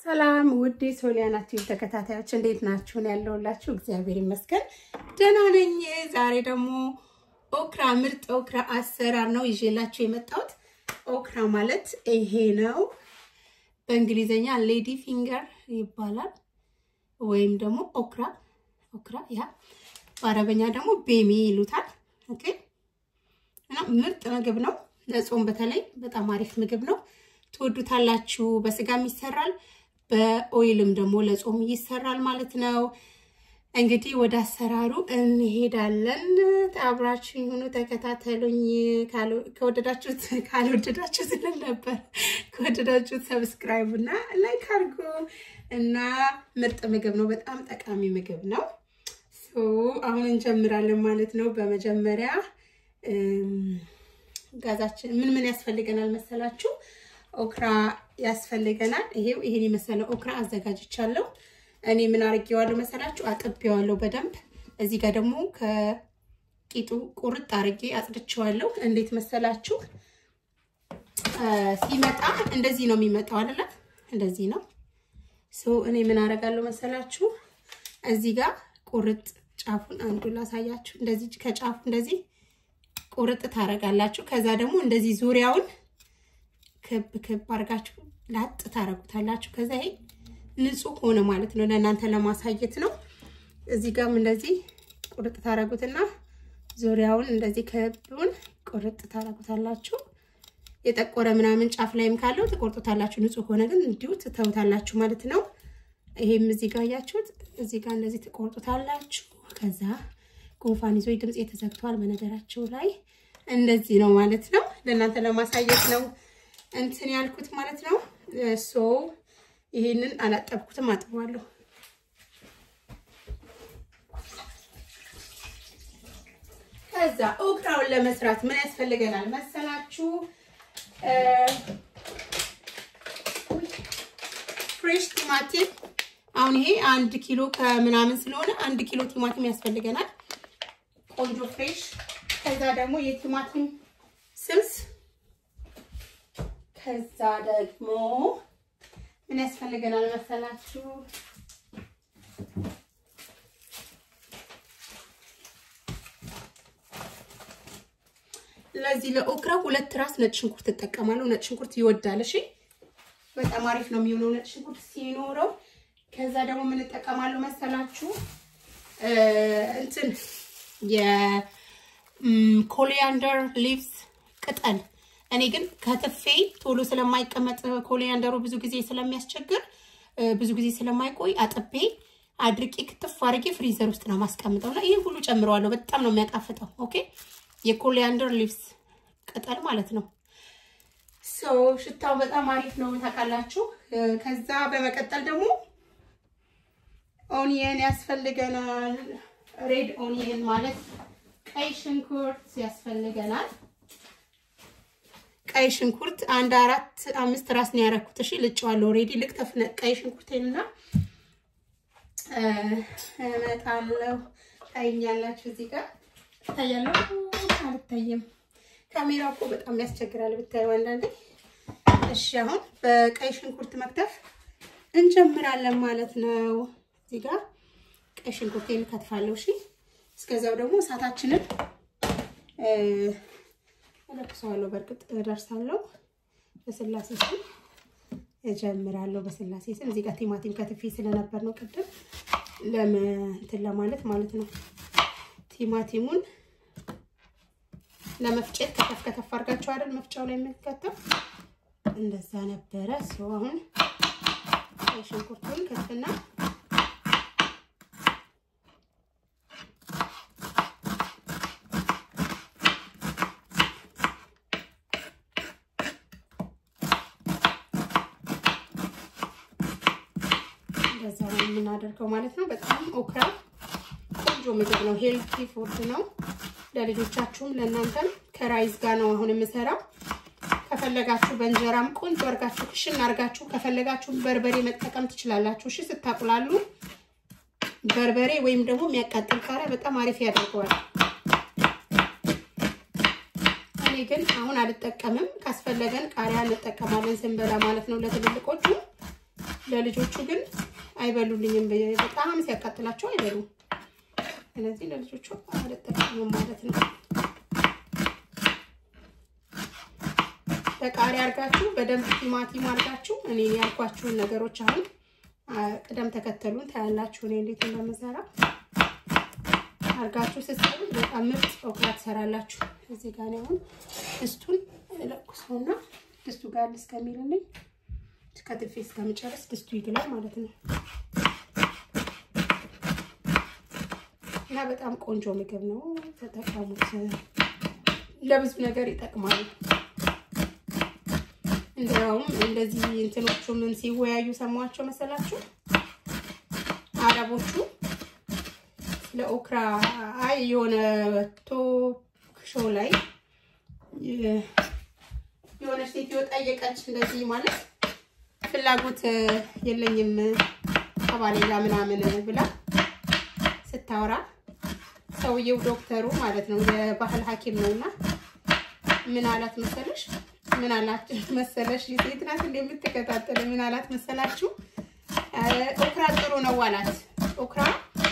ሰላም ውድ ሶሊያና ቲቪ ተከታታዮች እንዴት ናችሁን? ያለውላችሁ እግዚአብሔር ይመስገን ደህና ነኝ። ዛሬ ደግሞ ኦክራ ምርጥ ኦክራ አሰራር ነው ይዤላችሁ የመጣሁት። ኦክራ ማለት ይሄ ነው። በእንግሊዘኛ ሌዲ ፊንገር ይባላል ወይም ደግሞ ኦክራ ኦክራ ያ በአረበኛ ደግሞ ቤሚ ይሉታል። ኦኬ እና ምርጥ ምግብ ነው። ለጾም በተለይ በጣም አሪፍ ምግብ ነው። ትወዱታላችሁ። በስጋም ይሰራል፣ በኦይልም ደግሞ ለጾም ይሰራል ማለት ነው። እንግዲህ ወደ አሰራሩ እንሄዳለን። አብራችሁ ይሁኑ፣ ተከታተሉኝ። ከወደዳችሁት ካልወደዳችሁት ልል ነበር። ከወደዳችሁት ሰብስክራይብ እና ላይክ አድርጉ እና ምርጥ ምግብ ነው። በጣም ጠቃሚ ምግብ ነው። አሁን እንጀምራለን ማለት ነው። በመጀመሪያ ጋዛችን ምን ምን ያስፈልገናል መሰላችሁ? ኦክራ ያስፈልገናል። ይሄው ይሄን የመሰለ ኦክራ አዘጋጅቻለሁ። እኔ ምን አድርጌዋለሁ መሰላችሁ? አጥቤዋለሁ በደንብ። እዚህ ጋር ደግሞ ከቂጡ ቁርጥ አድርጌ አጽድቼዋለሁ። እንዴት መሰላችሁ? ሲመጣ እንደዚህ ነው የሚመጣው አይደለ? እንደዚህ ነው። ሶ እኔ ምን አደርጋለሁ መሰላችሁ? እዚህ ጋር ቁርጥ ጫፉን አንዱ ላሳያችሁ። እንደዚህ ከጫፉ እንደዚህ ቁርጥ ታረጋላችሁ። ከዛ ደግሞ እንደዚህ ዙሪያውን ክብ ክብ አድርጋችሁ ላጥ ታረጉታላችሁ። ከዛ ይሄ ንጹህ ሆነ ማለት ነው። ለእናንተ ለማሳየት ነው። እዚህ ጋርም እንደዚህ ቁርጥ ታረጉትና ዙሪያውን እንደዚህ ክቡን ቁርጥ ታረጉታላችሁ። የጠቆረ ምናምን ጫፍ ላይም ካለው ትቆርጡታላችሁ። ንጹህ ሆነ ግን እንዲሁ ትተውታላችሁ ማለት ነው። ይሄም እዚህ ጋር እያችሁት እዚህ ጋር እንደዚህ ትቆርጡታላችሁ። ከዛ ጉንፋን ይዞ ድምፅ ተዘግቷል በነገራቸው ላይ እንደዚህ ነው ማለት ነው። ለእናንተ ለማሳየት ነው እንትን ያልኩት ማለት ነው። ሶ ይሄንን አላጠብኩትም፣ አጥበዋለሁ። ከዛ ኦክራውን ለመስራት ምን ያስፈልገናል መሰላችሁ? ፍሬሽ ቲማቲም አሁን ይሄ አንድ ኪሎ ከምናምን ስለሆነ አንድ ኪሎ ቲማቲም ያስፈልገናል። ቆንጆ ፍሬሽ። ከዛ ደግሞ የቲማቲም ስልስ። ከዛ ደግሞ ምን ያስፈልገናል መሰላችሁ? ለዚህ ለኦክራ ሁለት ራስ ነጭ ሽንኩርት እጠቀማለሁ። ነጭ ሽንኩርት ይወዳል። እሺ፣ በጣም አሪፍ ነው የሚሆነው ነጭ ሽንኩርት ሲኖረው። ከዛ ደግሞ ምን እጠቀማለሁ መሰላችሁ? እንትን የኮሊያንደር ሊቭስ ቅጠል። እኔ ግን ከትፌ ቶሎ ስለማይቀመጥ ኮሊያንደሩ ብዙ ጊዜ ስለሚያስቸግር ብዙ ጊዜ ስለማይቆይ አጥቤ አድርቄ ክትፍ አድርጌ ፍሪዘር ውስጥ ነው ማስቀምጠው እና ይህ ሁሉ ጨምረዋለሁ። በጣም ነው የሚያጣፍጠው። ኦኬ የኮሊያንደር ሊቭስ ቅጠል ማለት ነው። ሰው ሽታው በጣም አሪፍ ነው ታውቃላችሁ። ከዛ በመቀጠል ደግሞ ኦኒየን ያስፈልገናል። ሬድ ኦኒየን ማለት ቀይ ሽንኩርት ያስፈልገናል። ቀይ ሽንኩርት አንድ አራት አምስት ራስ ነው ያደረኩት። እሺ ልጬዋለሁ። ኦልሬዲ ልክተፍ ቀይ ሽንኩርቴንና እመጣለሁ። ታይኛላችሁ። እዚህ ጋር ታያለሁ። አልታየም። ካሜራ እኮ በጣም ያስቸግራል ብታዩ አንዳንዴ። እሺ አሁን በቀይ ሽንኩርት መክተፍ እንጀምራለን ማለት ነው። እዚህ ጋር ቀይ ሽንኩርቴን ከትፋለሁ። እሺ እስከዛው ደግሞ እሳታችንን እለኩሰዋለሁ። በእርግጥ እደርሳለሁ። በስላሴ ስም እጀምራለሁ። በስላሴ ስም እዚህ ጋር ቲማቲም ከትፌ ስለነበር ነው ቅድም ለምንትን ለማለት ማለት ነው። ቲማቲሙን ለመፍጨት ከተፍ ከተፍ አድርጋችሁ አይደል መፍጫው ላይ የምንከተፍ እንደዛ ነበረ። ሰው አሁን ሽንኩርቱን ከፍና እንደዛ ነው የምናደርገው ማለት ነው። በጣም ኦክራ ቆንጆ ምግብ ነው። ሄልቲ ፉድ ነው። ለልጆቻችሁም ለእናንተም ከራይዝ ጋር ነው አሁን የምሰራው። ከፈለጋችሁ በእንጀራም ቆንጆ አርጋችሁ ክሽን አርጋችሁ ከፈለጋችሁ በርበሬ መጠቀም ትችላላችሁ። እሺ ስታቁላሉ በርበሬ ወይም ደግሞ የሚያቃጥል ቃሪያ በጣም አሪፍ ያደርገዋል። እኔ ግን አሁን አልጠቀምም። ካስፈለገን ቃሪያ እንጠቀማለን ስንበላ ማለት ነው ለትልልቆቹ ለልጆቹ ግን አይበሉልኝም። በጣም ሲያቃጥላቸው አይበሉም። ስለዚህ ለልጆቹ አልጠቀምም ማለት ነው። በቃሪያ አድርጋችሁ በደንብ ቲማቲም አድርጋችሁ እኔ ያልኳችሁን ነገሮች አሁን ቅደም ተከተሉን ታያላችሁ። እኔ እንዴት እንደምሰራ አድርጋችሁ ስትሰሩ በጣም ምርጥ ኦክራ ትሰራላችሁ። እዚህ ጋር አሁን ድስቱን ለኩሰውና ድስቱ ጋር እስከሚልልኝ ከትፌ እስከምጨርስ ድስቱ ይግላል ማለት ነው። እና በጣም ቆንጆ ምግብ ነው፣ ተጠቀሙት። ለብዙ ነገር ይጠቅማል። እንዲያውም እንደዚህ እንትኖቹ ምን ሲወያዩ ሰማቸው መሰላችሁ? አረቦቹ ስለ ኦክራ አይ የሆነ ቶክ ሾው ላይ የሆነች ሴትዮ ጠየቀች። እንደዚህ ማለት ፍላጎት የለኝም ከባሌ ጋር ምናምን ብላ ስታወራ ሰውየው ዶክተሩ ማለት ነው የባህል ሐኪም ነውና ምን አላት መሰለሽ? ምን አላት መሰለሽ? ሴት ናት እንደምትከታተል ምን አላት መሰላችሁ? ኦክራ ጥሩ ነው አላት። ኦክራ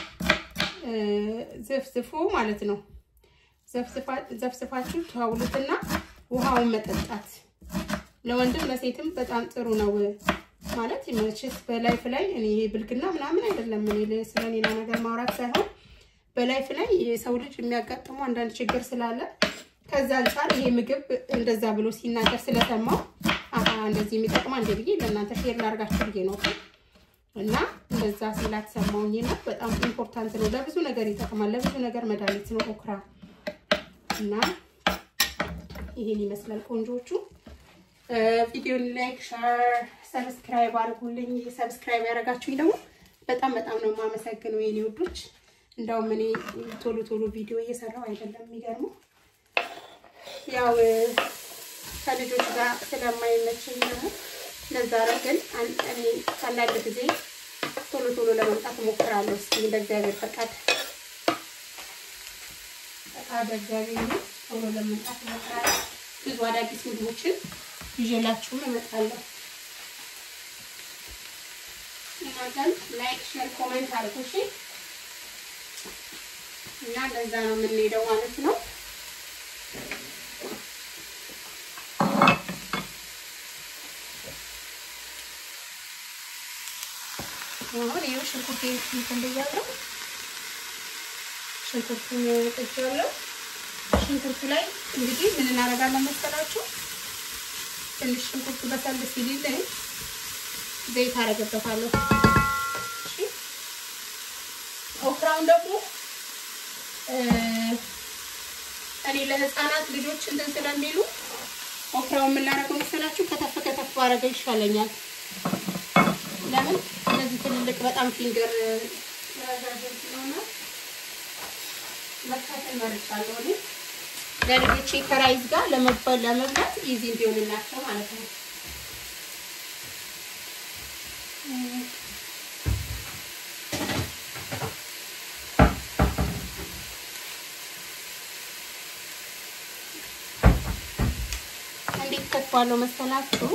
ዘፍዝፎ ማለት ነው ዘፍዝፋችሁ ተውሉትና ውሃውን መጠጣት ለወንድም ለሴትም በጣም ጥሩ ነው ማለት መቼስ በላይፍ ላይ እኔ ብልግና ምናምን አይደለም። እኔ ስለሌላ ነገር ማውራት ሳይሆን በላይፍ ላይ የሰው ልጅ የሚያጋጥመው አንዳንድ ችግር ስላለ ከዛ አንጻር ይሄ ምግብ እንደዛ ብሎ ሲናገር ስለሰማው አሀ እንደዚህ የሚጠቅማ እንደ ብዬ ለእናንተ ሼር ላርጋችሁ ብዬ ነው እና እንደዛ ሲላት ሰማውኝ እና በጣም ኢምፖርታንት ነው። ለብዙ ነገር ይጠቅማል። ለብዙ ነገር መድኃኒት ነው ኦክራ እና ይሄን ይመስላል ቆንጆቹ። ቪዲዮን ላይክ፣ ሸር፣ ሰብስክራይብ አድርጉልኝ። ሰብስክራይብ ያደረጋችሁኝ ደግሞ በጣም በጣም ነው የማመሰግነው የኔ ውዶች። እንደውም እኔ ቶሎ ቶሎ ቪዲዮ እየሰራው አይደለም የሚገርመው ያው ከልጆች ጋር ስለማይመችኝ ነው። ለዛ ነው ግን እኔ አንዳንድ ጊዜ ቶሎ ቶሎ ለመምጣት እሞክራለሁ። እስኪ እንደ እግዚአብሔር ፈቃድ ፈቃድ እግዚአብሔር ቶሎ ለመምጣት እሞክራለሁ። ብዙ አዳዲስ ምግቦችን ይዤላችሁም እመጣለሁ። እናንተም ላይክ፣ ሼር፣ ኮሜንት አድርጉ እሺ። እና ለዛ ነው የምንሄደው ማለት ነው። አሁን ይኸው ሽንኩርት እንትን ብያለሁ። ሽንኩርቱን ጥጃለሁ። ሽንኩርቱ ላይ እንግዲህ ምን እናደርጋለን መሰላችሁ? ትንሽ ሽንኩርቱ በሰል ሲልልኝ ዘይት አደርግበታለሁ። እሺ ኦክራውን ደግሞ እኔ ለህፃናት ልጆች እንትን ስለሚሉ ኦክራውን የምናደርገው መሰላችሁ? ከተፍ ከተፍ አደረገው ይሻለኛል። ለምን እነዚህ ትልልቅ በጣም ፊንገር ረዣዥም ስለሆነ መካተል መርጫለሁ እኔ ለልጆቼ ከራይዝ ጋር ለመባል ለመብላት ኢዚ እንዲሆንላቸው ማለት ነው። እንዴት ከትፏለሁ መሰላችሁ?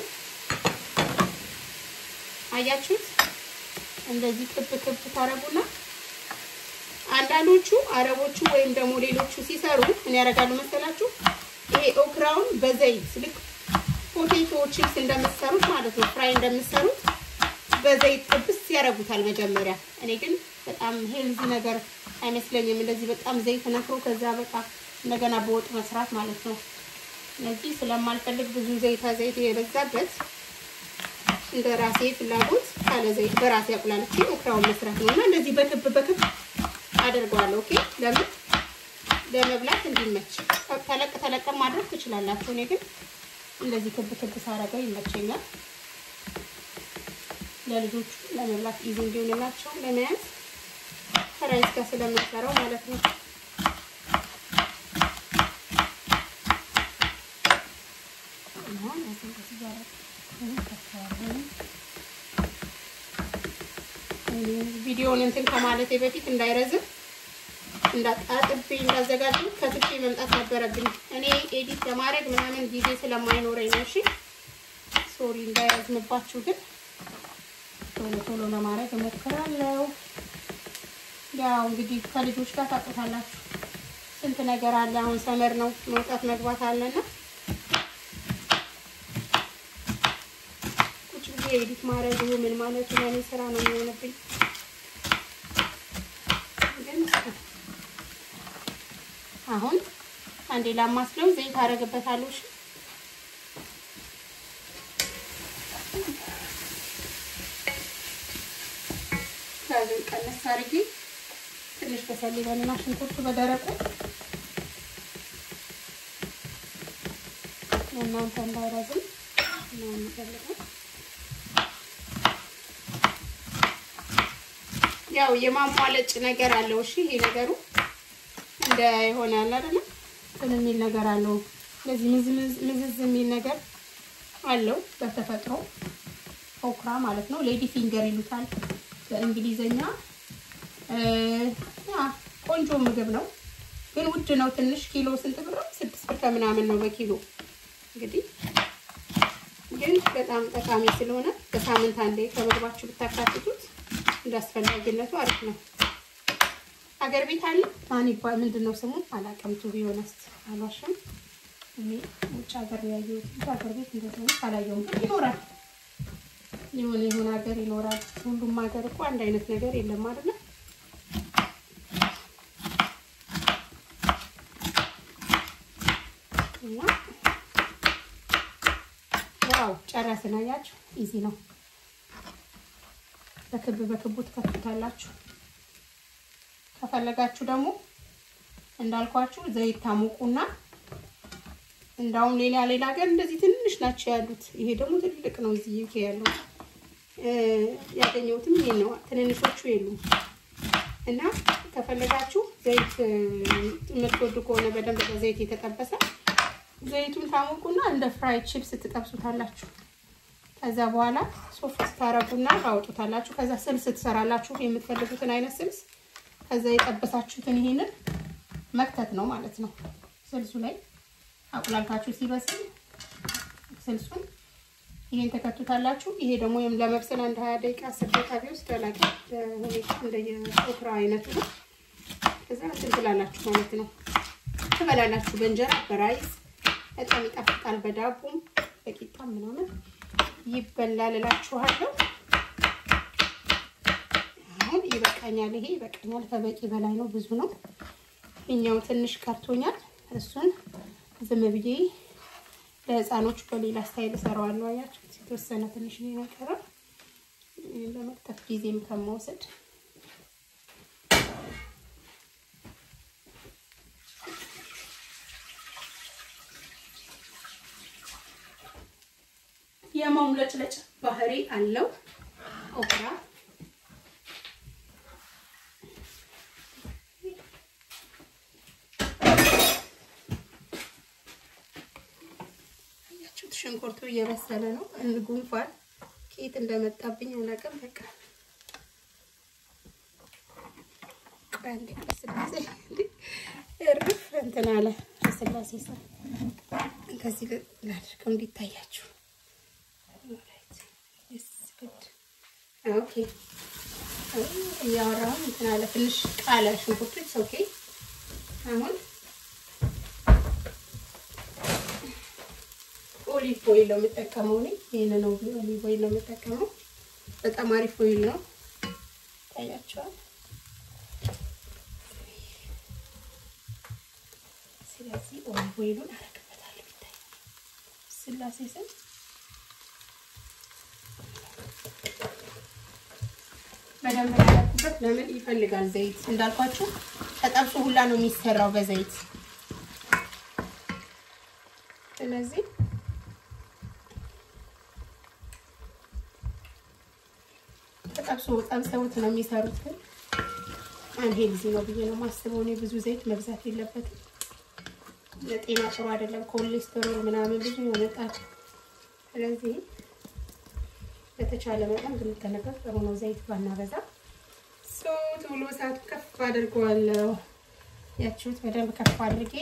አያችሁት? እንደዚህ ክብ ክብ ታረጉና አንዳንዶቹ አረቦቹ ወይም ደግሞ ሌሎቹ ሲሰሩ ምን ያደርጋሉ መሰላችሁ? ይሄ ኦክራውን በዘይት ልክ ፖቴቶ ቺፕስ እንደምትሰሩት ማለት ነው፣ ፍራይ እንደምትሰሩት በዘይት ጥብስ ያደርጉታል መጀመሪያ። እኔ ግን በጣም ሄልዚ ነገር አይመስለኝም፣ እንደዚህ በጣም ዘይት ነክሮ ከዛ በቃ እንደገና በወጥ መስራት ማለት ነው። ስለዚህ ስለማልፈልግ ብዙ ዘይታ ዘይት የበዛበት እንደ ራሴ ፍላጎት ካለ ዘይት በራሴ አቁላልቼ ኦክራውን መስራት ነው እና እንደዚህ በክብ በክብ አደርገዋለሁ። ኦኬ ለምን ለመብላት እንዲመች ተለቅ ተለቅ ማድረግ ትችላላችሁ። እኔ ግን እንደዚህ ክብ ክብ ሳረገው ይመቸኛል። ለልጆቹ ለመብላት ኢዚ እንዲሆንላቸው ለመያዝ ከራይስ ጋር ስለምንሰራው ማለት ነው። ቪዲዮውን እንትን ከማለቴ በፊት እንዳይረዝም እንዳጣጥቤ እንዳዘጋጅ ከትቼ መምጣት ነበረብኝ። እኔ ኤዲት ለማድረግ ምናምን ጊዜ ስለማይኖረኝ ነው። እሺ ሶሪ እንዳይረዝምባችሁ ግን ቶሎ ቶሎ ለማድረግ እሞክራለሁ። ያው እንግዲህ ከልጆች ጋር ታውቁታላችሁ ስንት ነገር አለ። አሁን ሰመር ነው መውጣት መግባት አለና ቁጭ ብዬ ኤዲት ማድረጉ ምን ማለቱ ለእኔ ስራ ነው የሚሆንብኝ። ግን አሁን አንዴ ላማስለው ዘይት አደርግበታለሁ። እሺ ጋዙን ቀነስ አድርጌ ትንሽ በሰል ይበልና ሽንኩርቱ በደረቁ እናንተ እንዳይረዝም ነው የምፈልገው። ያው የማሟለጭ ነገር አለው። እሺ ይሄ ነገሩ እንደ የሆነ ያለ አይደለ እንትን የሚል ነገር አለው። እንደዚህ ምዝዝ የሚል ነገር አለው በተፈጥሮ ኦክራ ማለት ነው። ሌዲ ፊንገር ይሉታል በእንግሊዘኛ። ቆንጆ ምግብ ነው ግን ውድ ነው ትንሽ። ኪሎ ስንት ብር? ስድስት ብር ከምናምን ነው በኪሎ እንግዲህ ግን በጣም ጠቃሚ ስለሆነ በሳምንት አንዴ ከምግባችሁ ብታካትቱት እንዳስፈላጊነቱ አሪፍ ነው። ሀገር ቤት አለ ማን ይባል ምንድን ነው ስሙ አላውቅም። ቱ ቢሆነስ አሏሽም እኔ ውጭ ሀገር ያየሁት ሀገር ቤት እንደሆነ አላየሁም። ግን ይኖራል የሆነ የሆነ ሀገር ይኖራል። ሁሉም ሀገር እኮ አንድ አይነት ነገር የለም አይደለ? እና ያው ጨረስን። አያችሁ ኢዚ ነው። በክብ በክቡ ትከፍቱታላችሁ። ከፈለጋችሁ ደግሞ እንዳልኳችሁ ዘይት ታሞቁና እንዳውም ሌላ ሌላ ሀገር እንደዚህ ትንሽ ናቸው ያሉት። ይሄ ደግሞ ትልቅ ነው። እዚህ ዩኬ ያለው ያገኘሁትም ይሄ ነው። ትንንሾቹ የሉም። እና ከፈለጋችሁ ዘይት የምትወዱ ከሆነ በደንብ በዘይት የተጠበሰ ዘይቱን ታሞቁና እንደ ፍራይ ቺፕስ ትጠብሱታላችሁ። ከዛ በኋላ ሶፍት ታረጉና ታወጡታላችሁ። ከዛ ስልስ ትሰራላችሁ፣ የምትፈልጉትን አይነት ስልስ። ከዛ የጠበሳችሁትን ይሄንን መክተት ነው ማለት ነው። ስልሱ ላይ አቁላልታችሁ ሲበስል ስልሱን ይሄን ተከቱታላችሁ። ይሄ ደግሞ ለመብሰል አንድ ሀያ ደቂቃ አስር ደቂቃ ቢወስድ አላቂ ሁኔታ እንደየኦክራ አይነቱ ነው። ከዛ እንትን ትላላችሁ ማለት ነው። ትበላላችሁ በእንጀራ በራይስ በጣም ይጣፍጣል። በዳቦም በቂጣም ምናምን ይበላል እላችኋለሁ። አሁን ይበቃኛል። ይሄ ይበቃኛል። ከበቂ በላይ ነው። ብዙ ነው። እኛው ትንሽ ቀርቶኛል። እሱን ዝም ብዬ ለህፃኖቹ በሌላ ስታይል እሰራዋለሁ። አያችሁ የተወሰነ ትንሽ ነው የቀረው ለመቅጠፍ ጊዜም ከመውሰድ የመሙለጭለጭ ባህሪ አለው ኦክራ። ያችሁት ሽንኩርቱ እየበሰለ ነው። ጉንፋን ከየት እንደመጣብኝ አላውቅም። በቃ አንዴ ስላሴ እርፍ እንትን አለ ስላሴ ሰ ከዚህ ላድርገው እንዲታያችሁ ኦኬ እያወራሁ እንትን አለ ትንሽ ቃለ ሽንኩርቱ ኦኬ። አሁን ኦሊቭ ኦይል ነው የምጠቀመው እኔ ይሄን ነው ኦሊቭ ኦይል ነው የምጠቀመው። በጣም አሪፍ ኦይል ነው ታያቸዋል። ስለዚህ ኦሊቭ ኦይሉን አረግበታለሁ። ይታይ ስላሴ ስም በደንብ ያደረኩበት ለምን ይፈልጋል ዘይት እንዳልኳችሁ ተጠብሶ ሁላ ነው የሚሰራው በዘይት ስለዚህ ተጠብሶ ጠብሰውት ነው የሚሰሩት ግን አንሄልዚ ነው ብዬ ነው ማስበው እኔ ብዙ ዘይት መብዛት የለበትም ለጤና ጥሩ አይደለም ኮሌስትሮል ምናምን ብዙ ያመጣል ስለዚህ በተቻለ መጠን ብንጠነቀቅ ጥሩ ነው። ዘይት ባናበዛ። ቶሎ እሳቱ ከፍ አድርገዋለሁ። ያችሁት በደንብ ከፍ አድርጌ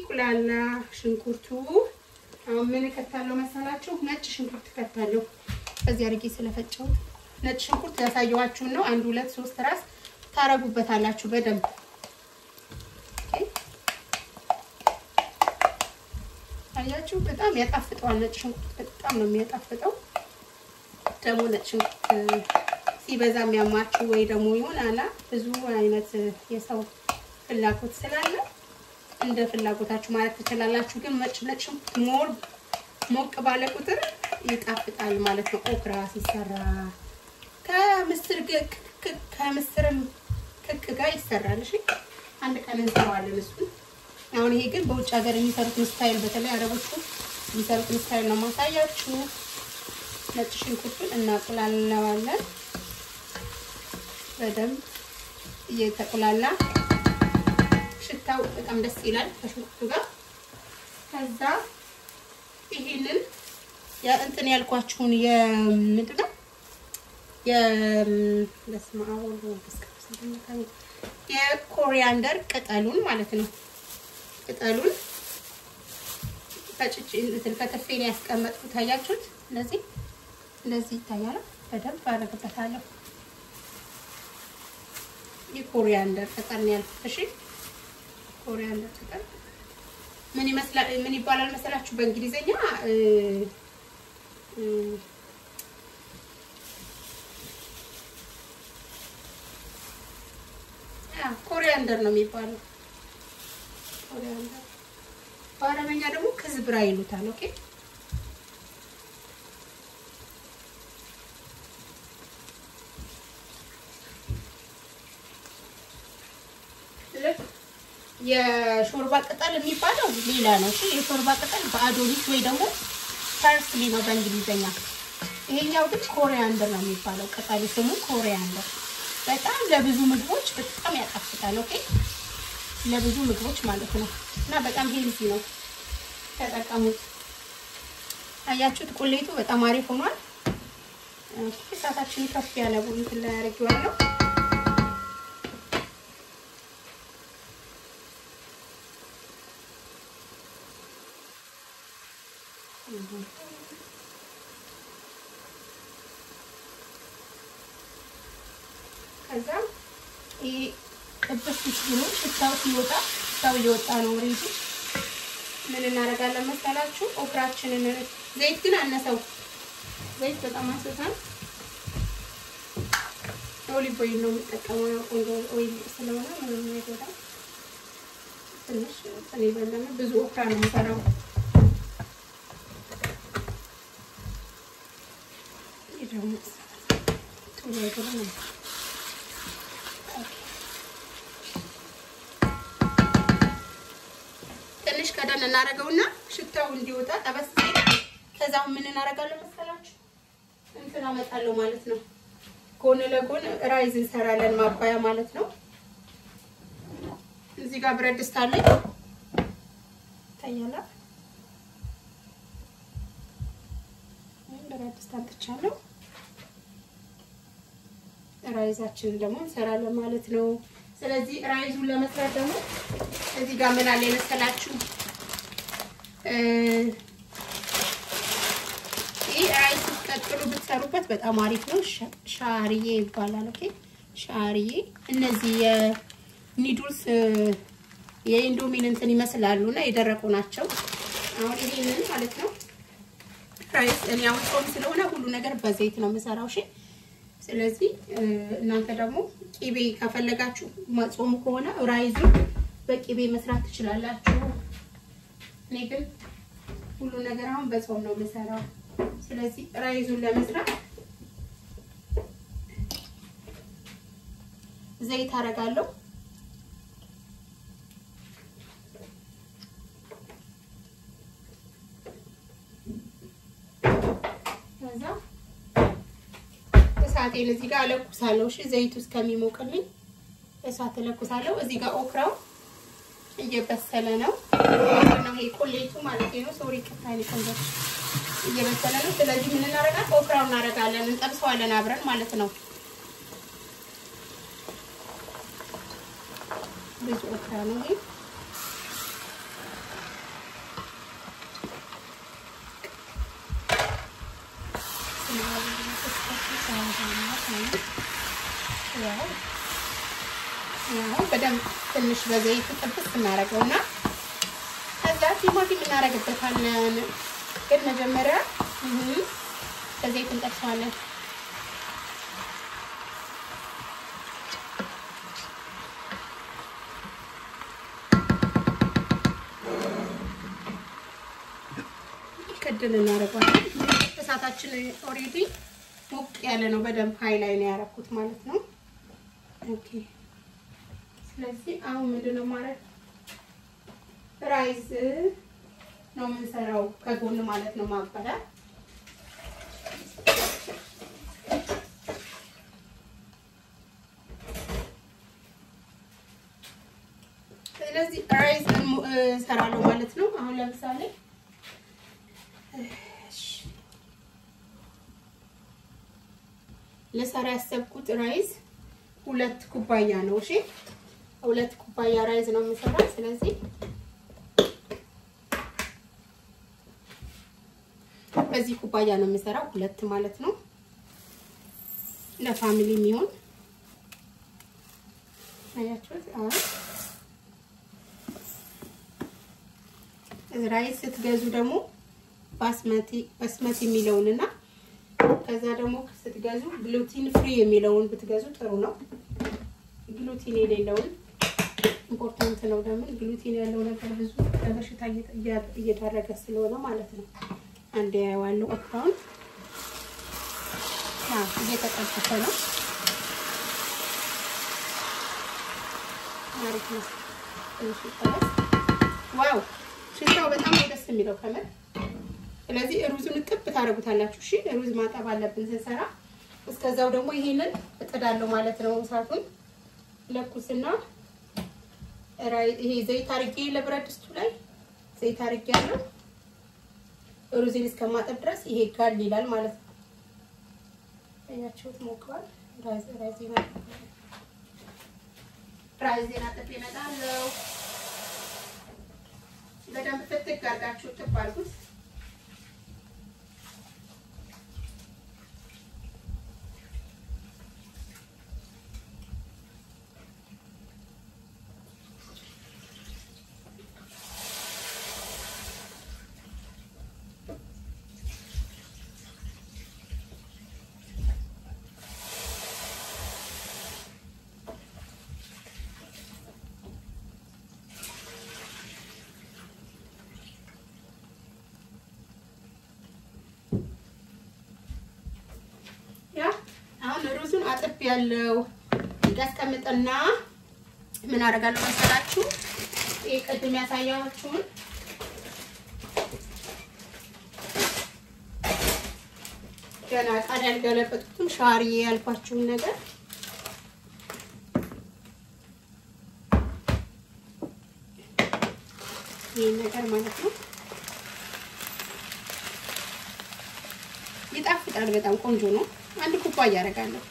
ሲቁላላ ሽንኩርቱ አሁን ምን እከታለሁ መሰላችሁ? ነጭ ሽንኩርት እከታለሁ። ከዚህ አድርጌ ስለፈጨሁት ነጭ ሽንኩርት ያሳየኋችሁን ነው። አንድ ሁለት ሶስት ራስ ታረጉበታላችሁ በደንብ አያችሁ። በጣም ያጣፍጠዋል። ነጭ ሽንኩርት በጣም ነው የሚያጣፍጠው። ደግሞ ነጭ ሽንኩርት ሲበዛ የሚያማችሁ ወይ ደግሞ ይሆን አላ ብዙ አይነት የሰው ፍላጎት ስላለ እንደ ፍላጎታችሁ ማለት ትችላላችሁ። ግን ነጭ ነጭ ሽንኩርት ሞር ሞቅ ባለ ቁጥር ይጣፍጣል ማለት ነው። ኦክራ ሲሰራ ከምስር ከምስርም ክክ ጋር ይሰራል። እሺ አንድ ቀን እንሰራዋለን እሱን። አሁን ይሄ ግን በውጭ ሀገር የሚሰሩትን ስታይል በተለይ አረቦቹ የሚሰሩትን ስታይል ነው ማሳያችሁ። ነጭ ሽንኩርቱን እናቁላለዋለን በደንብ እየተቁላላ ሽታው በጣም ደስ ይላል ከሽንኩርቱ ጋር። ከዛ ይሄንን እንትን ያልኳችሁን የምንድን ነው የኮሪያንደር ቅጠሉን ማለት ነው። ቅጠሉን ፈጭቼ እንትን ከተፌ ነው ያስቀመጥኩት። ታያችሁት? እንደዚህ እንደዚህ ይታያል። በደንብ አደርግበታለሁ። የኮሪያንደር ቅጠል ነው ያልኩት። እሺ ኮሪያንደር ቅጠል ምን ይመስላል? ምን ይባላል መሰላችሁ በእንግሊዘኛ ኮሪያንደር ነው የሚባለው። ኮሪያንደር በአረበኛ ደግሞ ክዝብራ ይሉታል። ኦኬ የሾርባ ቅጠል የሚባለው ሌላ ነው። እሺ የሾርባ ቅጠል በአዶሊስ ወይ ደግሞ ፐርስሊ ነው በእንግሊዘኛ። ይሄኛው ግን ኮሪያንደር ነው የሚባለው ቅጠሉ ስሙ ኮሪያንደር። በጣም ለብዙ ምግቦች በጣም ያጣፍጣል። ኦኬ ለብዙ ምግቦች ማለት ነው እና በጣም ሄልዚ ነው፣ ተጠቀሙት። አያችሁት? ቁሌቱ በጣም አሪፍ ሆኗል። እሳታችን ከፍ ያለ እንትን ላይ አድርጌዋለሁ። ከዛ ይሄ ጥብስ ብሎ ሽታው ሲወጣ ሽታው እየወጣ ነው። ሬዲ ምን እናደርጋለን መሰላችሁ? ኦክራችንን ዘይት ግን አነሰው። ዘይት በጣም አንስታል። ኦሊቭ ኦይል ነው የምጠቀመው። ያው ቆንጆ ኦይል ስለሆነ ምንም አይጎዳም። ትንሽ እኔ በለነ ብዙ ኦክራ ነው የምሰራው። ይሄ ደግሞ ቶሎ አይጎዳም። ትንሽ ከደን እናደርገውና ሽታው እንዲወጣ ጠበስ ከዛው ምን እናደርጋለን መሰላችሁ? እንትን አመጣለሁ ማለት ነው። ጎን ለጎን ራይዝ እንሰራለን ማባያ ማለት ነው። እዚህ ጋር ብረት ድስት አለኝ ታያላ። ብረት ድስት አምጥቻለሁ። ራይዛችንን ደግሞ እንሰራለን ማለት ነው። ስለዚህ ራይዙን ለመስራት ደግሞ እዚህ ጋር ምን አለ የመሰላችሁ ይህ ራይዝ ስትቀጥሉ ብትሰሩበት በጣም አሪፍ ነው። ሻርዬ ይባላል። ኦኬ ሻርዬ። እነዚህ የኒዱልስ የኢንዶሚን እንትን ይመስላሉ እና የደረቁ ናቸው። አሁን ይሄንን ማለት ነው ራይዝ እኔ አሁን ጾም ስለሆነ ሁሉ ነገር በዘይት ነው የምሰራው። እሺ ስለዚህ እናንተ ደግሞ ቂቤ ከፈለጋችሁ ጾሙ ከሆነ ራይዙ በቂቤ መስራት ትችላላችሁ። እኔ ግን ሁሉ ነገር አሁን በጾም ነው የምሰራው። ስለዚህ ራይዙን ለመስራት ዘይት አደርጋለሁ። ከዛ እሳቴን እዚህ ጋር እለኩሳለሁ። እሺ ዘይቱ እስከሚሞቅልኝ እሳት እለኩሳለሁ። እዚህ ጋር ኦክራው እየበሰለ ነው ነው ይሄ ቁሌቱ ማለት ነው። ሶሪ ቅታኒ ኮንቨርት እየበሰለ ነው። ስለዚህ ምን እናደርጋለን? ኦክራው እናደርጋለን፣ እንጠብሰዋለን አብረን ማለት ነው። ብዙ ኦክራ ነው ይሄ በደንብ ትንሽ በዘይት ጥብስ እናደርገው እና ከዛ ቲማቲም እናደርግበታለን። ግን መጀመሪያ በዘይት እንጠብሰዋለን። ክድን እናደርገዋለን። እሳታችን ኦሬዲ ሞቅ ያለ ነው። በደንብ ሀይ ላይ ነው ያደረኩት ማለት ነው። ኦኬ ስለዚህ አሁን ምንድን ነው ማለት ራይዝ ነው የምንሰራው ከጎን ማለት ነው ማባያ ስለዚህ ራይዝ እንሰራለሁ ማለት ነው። አሁን ለምሳሌ ልሰራ ያሰብኩት ራይዝ ሁለት ኩባያ ነው። እሺ ሁለት ኩባያ ራይዝ ነው የምሰራው። ስለዚህ በዚህ ኩባያ ነው የምሰራው፣ ሁለት ማለት ነው። ለፋሚሊ የሚሆን አያችሁት? አሁን ራይዝ ስትገዙ ደግሞ ባስመቲ ባስመቲ የሚለውንና ከዛ ደግሞ ስትገዙ ግሉቲን ፍሪ የሚለውን ብትገዙ ጥሩ ነው። ግሉቲን የሌለውን ኢምፖርታንት ነው። ለምን ግሉቲን ያለው ነገር ብዙ ለበሽታ እየዳረገ ስለሆነ ማለት ነው። አንድ ያዋለው ኦክራውን እየተጠበሰ ነው። አሪፍ ነው። ትንሽ ይጠበስ። ዋው ሽታው በጣም ደስ የሚለው ከምር ስለዚህ ሩዙን እጥብ ታደርጉታላችሁ። እሺ ሩዝ ማጠብ አለብን ስንሰራ። እስከዛው ደግሞ ይሄንን እጥዳለሁ ማለት ነው። እሳቱን ለኩስና ይሄ ዘይት አርጌ ለብረት ድስቱ ላይ ዘይት አርጌ ያለው ሩዝን እስከማጠብ ድረስ ይሄ ጋል ይላል ማለት ነው። ያችሁት ሞክሯል። ራይዜና ራይዜና ጥብ ይመጣለው። በደንብ ፍትግ አድርጋችሁ ጥብ አድርጉት። አሁን ሩዙን አጥብ ያለው ያስቀምጥና ምን አደርጋለሁ መሰላችሁ? ይሄ ቅድም ያሳያችሁን ገና ቃል ያልገለበጡትን ሻርዬ ያልኳችሁን ነገር ይህን ነገር ማለት ነው። ይጣፍጣል። በጣም ቆንጆ ነው። አንድ ኩባያ አደርጋለሁ።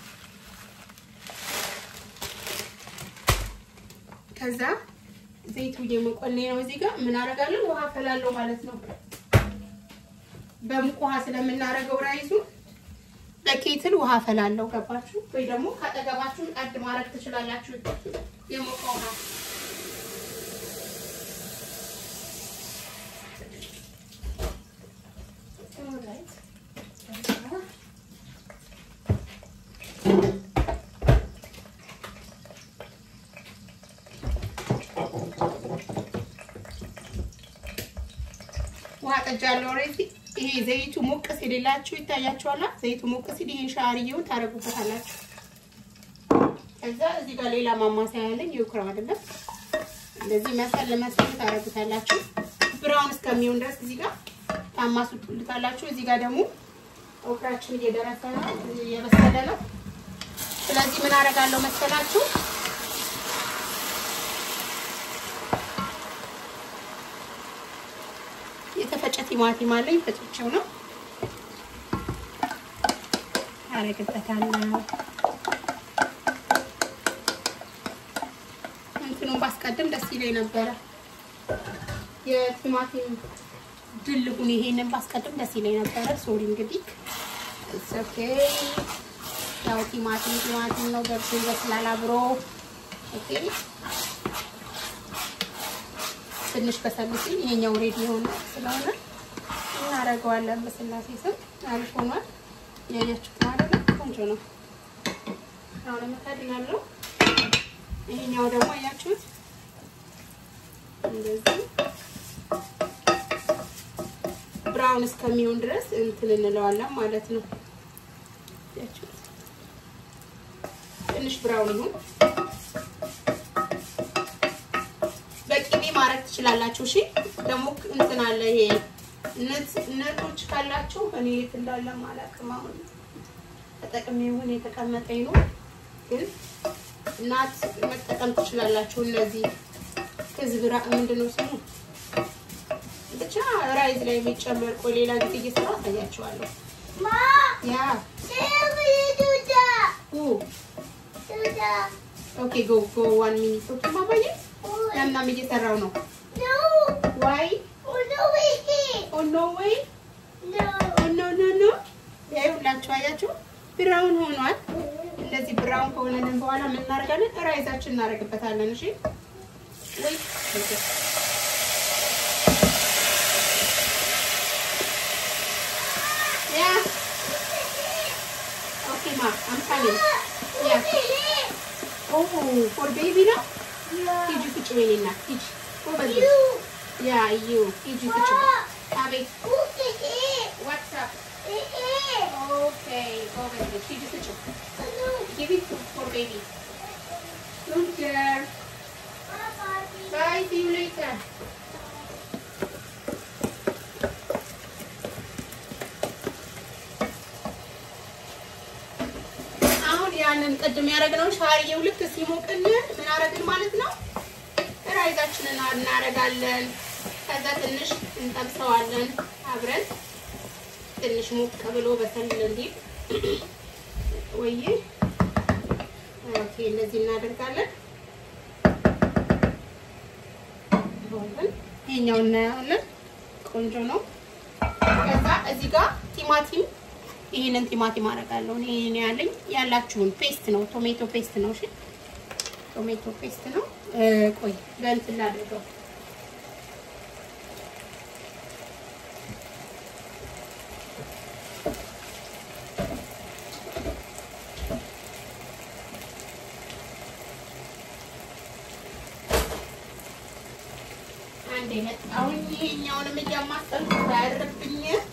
ከዛ ዘይቱ እየሞቆልኝ ነው። እዚህ ጋር ምን አደርጋለሁ? ውሃ ፈላለሁ ማለት ነው። በሙቅ ውሃ ስለምናደርገው ራይዙ በኬትል ውሃ ፈላለሁ። ገባችሁ ወይ? ደግሞ ካጠገባችሁ ቀድ ማድረግ ትችላላችሁ። የሞቀ ውሃ ውሃ ጠጃለሁ። ኦልሬዲ ይሄ ዘይቱ ሞቅ ሲልላችሁ ይታያችኋል። ዘይቱ ሞቅ ሲል ይሄን ሻርዬውን ታረጉበታላችሁ። ከዛ እዚህ ጋር ሌላ ማማሰያ ያለኝ ይውክራ አይደለም፣ እንደዚህ መሰል መሰል ታረጉታላችሁ። ብራውን እስከሚሆን ድረስ እዚህ ጋር ታማሱልታላችሁ። እዚህ ጋር ደግሞ ኦክራችን እየደረሰ ነው፣ እየበሰለ ነው። ስለዚህ ምን አደርጋለሁ መሰላችሁ የተፈጨ ቲማቲም አለኝ ፈጭቼው ነው አረግበታለሁ። እንትኑን ባስቀድም ደስ ይለኝ ነበረ። የቲማቲም ድልጉን ይሄንን ባስቀድም ደስ ይለኝ ነበረ። ሶሪ እንግዲህ ኦኬ ያው ቲማቲም ቲማቲም ነው ገብቶ ይበስላል አብሮ። ኦኬ ትንሽ በሰል ሲል ይሄኛው ሬዲ የሆነ ስለሆነ እናደርገዋለን። በስላሴ ስም አሪፍ ሆኗል። ያያችሁት ማለት ነው። ቆንጆ ነው። አሁን መካድናለሁ። ይሄኛው ደግሞ አያችሁት እንደዚህ ብራውን እስከሚሆን ድረስ እንትን እንለዋለን ማለት ነው። ትንሽ ብራውን ይሁን። በቂቤ ማድረግ ትችላላችሁ። እሺ ደግሞ እንትን አለ ይሄ ነቶች ካላችሁ እኔ የት እንዳለ አላውቅም። አሁን ተጠቅሜ ይሁን የተቀመጠኝ ነው፣ ግን እናት መጠቀም ትችላላችሁ። እነዚህ ክዝብራ ምንድን ነው ስሙ ብቻ ራይዝ ላይ የሚጨመር ቆይ ሌላ ጊዜ እየሰራ አሳያችኋለሁ። ያ ኦኬ ጎ ጎ ዋን ሚኒት ኦኬ ማማዬ ያናም እየሰራው ነው። ዋይ ኦ ኖ ዌይ ኦ ኖ ኖ ኖ ያዩላችሁ አያችሁ ብራውን ሆኗል። እንደዚህ ብራውን ከሆነልን በኋላ ምን እናደርጋለን? ራይዛችን እናደርግበታለን። እሺ ወይ Yeah. Okay, ma. I'm coming. Yeah. Oh, for baby now? ሂጂ ፍጭ በይና ሂጂ። ጎበዝ ልጅ። ያ እዩ ሂጂ ፍጭ። አቤት What's up? Okay, ጎበዝ ልጅ ሂጂ ፍጭ። Give it for baby. Good girl. Bye, see you later. አሁን ያንን ቅድም ያደረግነው ሻርዬው ልክ ሲሞቅልን ምን አደረግን ማለት ነው? ራይዛችንን እናደርጋለን። ከዛ ትንሽ እንጠብሰዋለን አብረን ትንሽ ሞቅ ብሎ በሰል እንዲል ወይ ኦኬ፣ እንደዚህ እናደርጋለን። ይሄኛው እናያለን። ቆንጆ ነው። ከዛ እዚህ ጋር ቲማቲም ይሄንን ቲማቲም አደርጋለሁ። እኔ ነው ያለኝ ያላችሁን ፔስት ነው፣ ቶሜቶ ፔስት ነው። እሺ ቶሜቶ ፔስት ነው። ቆይ በእንትን ላድርገው። አንዴ መጣሁኝ። ይሄኛውንም እያማሰልኩ ያደርብኝ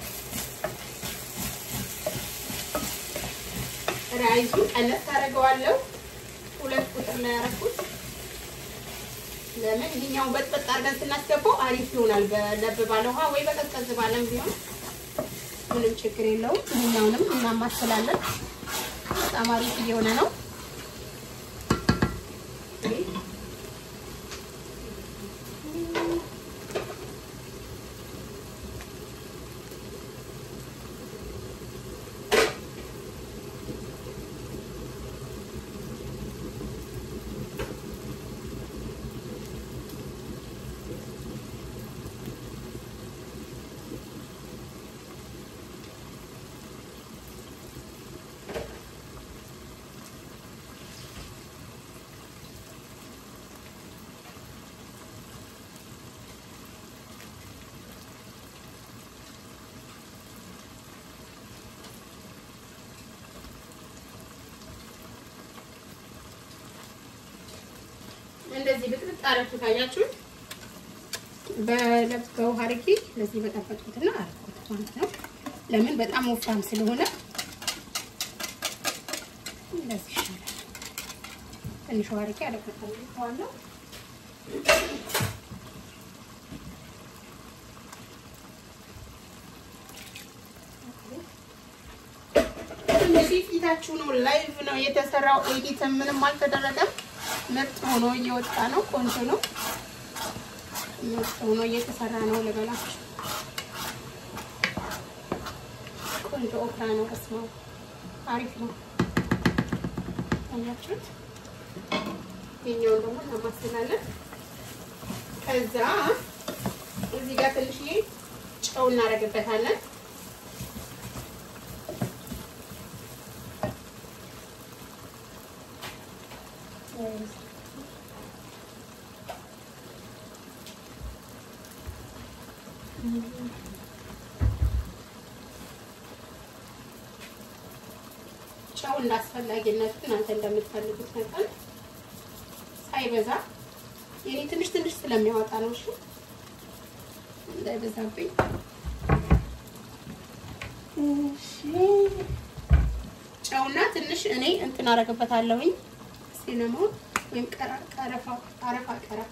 ራይዙ ቀነስ አደርገዋለሁ። ሁለት ቁጥር ላይ ያደረኩት ለምን ይሄኛውን በጥበጥ አድርገን ስናስገባው አሪፍ ይሆናል። በለብ ባለ ውሃ ወይ በቀዝቀዝ ባለም ቢሆን ምንም ችግር የለውም። ይሄኛውንም እናማስላለን። በጣም አሪፍ እየሆነ ነው። እንደዚህ ብጥብጥ አረኩት። አያችሁት? በውሃ አድርጌ እንደዚህ በጠበጥኩትና አረኩት ማለት ነው። ለምን በጣም ወፍራም ስለሆነ እንደዚህ ይሻላል። ትንሽ ውሃ አድርጌ አደርግበታለሁ። እነዚህ ፊታችሁ ነው። ላይቭ ነው የተሰራው። ኤዲት ምንም አልተደረገም። ምርጥ ሆኖ እየወጣ ነው። ቆንጆ ነው። ምርጥ ሆኖ እየተሰራ ነው። ልበላችሁ ቆንጆ ኦክራ ነው። በስመ አብ አሪፍ ነው። አያችሁት? የኛውን ደግሞ እናማስላለን። ከዛ እዚህ ጋር ትንሽዬ ጨው እናደርግበታለን። ጨው እንዳስፈላጊነቱ እናንተ እንደምትፈልጉት መጠን ሳይበዛ የኔ ትንሽ ትንሽ ስለሚያወጣ ነው። እሺ እንዳይበዛብኝ። እሺ ጨውና ትንሽ እኔ እንትን አደርግበታለሁኝ ሲነሞን ወይም ቀረፋ አረፋ ቀረፋ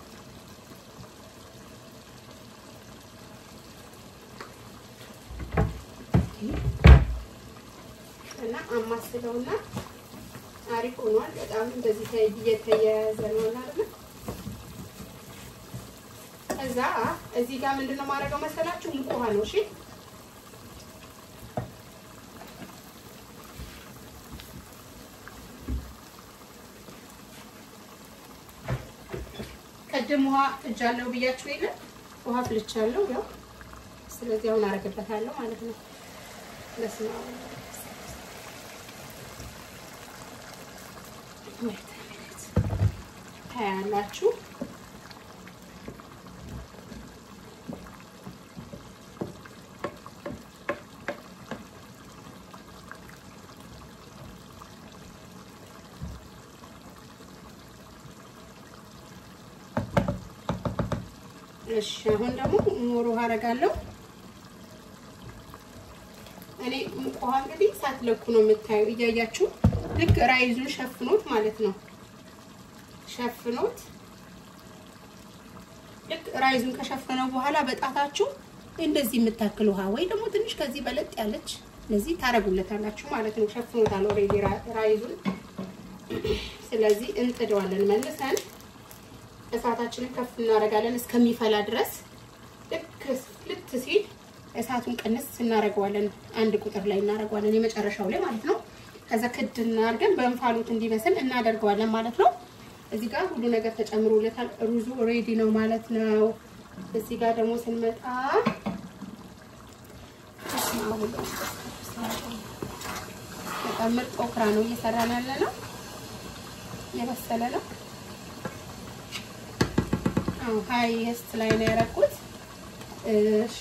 እና አማስለውና አሪፍ ሆኗል። በጣም እንደዚህ እየተያያዘ ነው አይደል? ከዛ እዚህ ጋር ምንድነው ማድረገው መሰላችሁ? ሙቅ ውሃ ነው። እሺ ቅድም ውሃ ፍጃለሁ ብያችሁ የለ ውሃ ፍልቻለሁ። ያው ስለዚህ አሁን አረግበታለሁ ማለት ነው። ለስማ ታያላችሁ። እሺ አሁን ደግሞ ሞሮ ውሃ አደርጋለሁ። እኔ ሙቅ ውሃ እንግዲህ ሳትለኩ ነው የምታዩ፣ እያያችሁ ልክ ራይዙን ሸፍኖት ማለት ነው። ሸፍኖት ልክ ራይዙን ከሸፈነው በኋላ በጣታችሁ እንደዚህ የምታክል ውሃ ወይ ደግሞ ትንሽ ከዚህ በለጥ ያለች እንደዚህ ታረጉለታላችሁ ማለት ነው። ሸፍኖታል ኦልሬዲ ራይዙን። ስለዚህ እንጥደዋለን መልሰን እሳታችንን ከፍ እናደርጋለን እስከሚፈላ ድረስ። ልክ ልት ሲል እሳቱን ቅንስ እናደርገዋለን። አንድ ቁጥር ላይ እናደርገዋለን፣ የመጨረሻው ላይ ማለት ነው። ከዛ ክድ እናድርገን በእንፋሎት እንዲበስል እናደርገዋለን ማለት ነው። እዚህ ጋር ሁሉ ነገር ተጨምሮለታል። ሩዙ ሬዲ ነው ማለት ነው። እዚህ ጋር ደግሞ ስንመጣ በጣም ምርጥ ኦክራ ነው እየሰራን ያለ ነው። የበሰለ ነው። አዎ ሃይስት ላይ ነው ያደረኩት። እሺ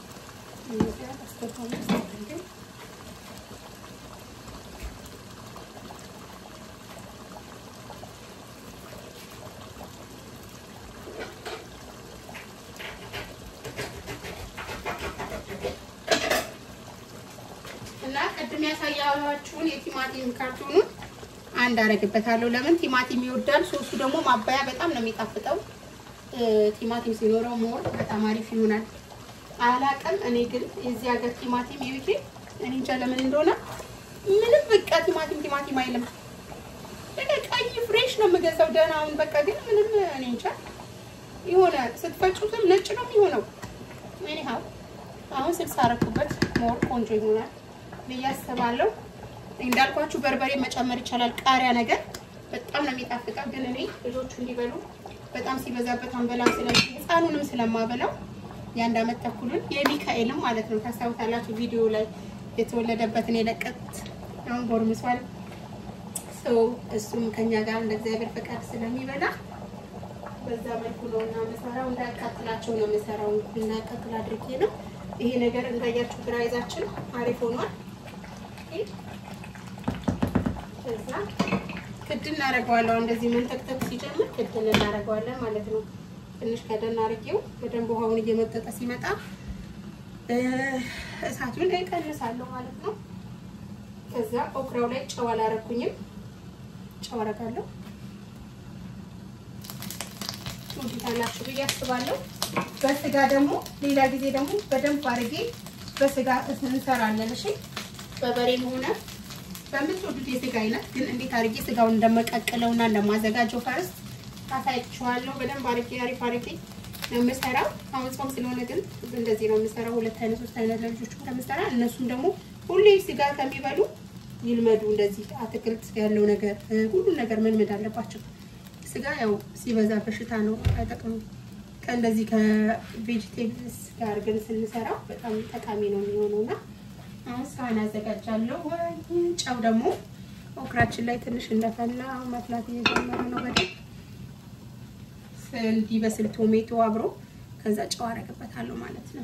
እና ቅድም ያሳያችሁን የቲማቲም ካርቶኑን አንድ አረግበታለሁ። ለምን ቲማቲም ይወዳል። ሶሱ ደግሞ ማባያ በጣም ነው የሚጣፍጠው። ቲማቲም ሲኖረው ሞር በጣም አሪፍ ይሆናል። አላቅም እኔ ግን የዚህ ሀገር ቲማቲም የዩኬ እኔ እንጃ ለምን እንደሆነ ምንም በቃ ቲማቲም ቲማቲም አይልም። በቃ ቀይ ፍሬሽ ነው የምገዛው ደህናውን። በቃ ግን ምንም እኔ እንጃ የሆነ ስትፈጩትም ነጭ ነው የሚሆነው። ኒሃው አሁን ስልሳ አረኩበት ሞር ቆንጆ ይሆናል ብዬ አስባለሁ። እንዳልኳችሁ በርበሬ መጨመር ይቻላል። ቃሪያ ነገር በጣም ነው የሚጣፍጠው። ግን እኔ ልጆቹ እንዲበሉ በጣም ሲበዛበት አንበላም። ስለዚህ ህፃኑንም ስለማበላው የአንድ አመት ተኩሉን የሚካኤልም ማለት ነው ታስታውሳላችሁ፣ ቪዲዮ ላይ የተወለደበትን የለቀት አሁን ጎርምሷል። ሰው እሱም ከኛ ጋር እንደ እግዚአብሔር ፈቃድ ስለሚበላ በዛ መልኩ ነው እና የምሰራው። እንዳያቃጥላቸው ነው የምሰራው። እንዳያቃጥል አድርጌ ነው። ይሄ ነገር እንዳያችሁ ግራይዛችን አሪፍ ሆኗል። ከዛ ክድ እናደርገዋለሁ። እንደዚህ መንተክተክ ሲጀምር ክድ እናደርገዋለን ማለት ነው። ትንሽ ከደን አድርጌው በደንብ ውሃውን እየመጠጠ ሲመጣ እሳቱን እቀንሳለሁ ማለት ነው። ከዛ ኦክራው ላይ ጨው አላረኩኝም። ጨው አረጋለሁ። ትወዱታላችሁ ብዬ አስባለሁ። በስጋ ደግሞ ሌላ ጊዜ ደግሞ በደንብ አድርጌ በስጋ እንሰራለን። እሺ በበሬም ሆነ በምትወዱት የስጋ አይነት ግን እንዴት አድርጌ ስጋውን እንደመቀቅለው እና እንደማዘጋጀው ፈርስት አሳያችኋለሁ። በደንብ አድርጌ አሪፍ አድርጌ ነው የምሰራው። አሁን ጾም ስለሆነ ግን እንደዚህ ነው የምሰራው። ሁለት አይነት ሶስት አይነት ለልጆቹ ከምሰራ እነሱም ደግሞ ሁሌ ስጋ ከሚበሉ ይልመዱ። እንደዚህ አትክልት ያለው ነገር ሁሉን ነገር መልመድ አለባቸው። ስጋ ያው ሲበዛ በሽታ ነው፣ አይጠቅምም። ከእንደዚህ ከቬጅቴብልስ ጋር ግን ስንሰራው በጣም ጠቃሚ ነው የሚሆነው እና አሁን ሳህን አዘጋጃለሁ። ጨው ደግሞ ኦክራችን ላይ ትንሽ እንደፈላ መፍላት እየጀመረ ነው በደንብ እንዲበስል ቶሜቶ አብሮ ከዛ ጨው አደርግበታለሁ ማለት ነው።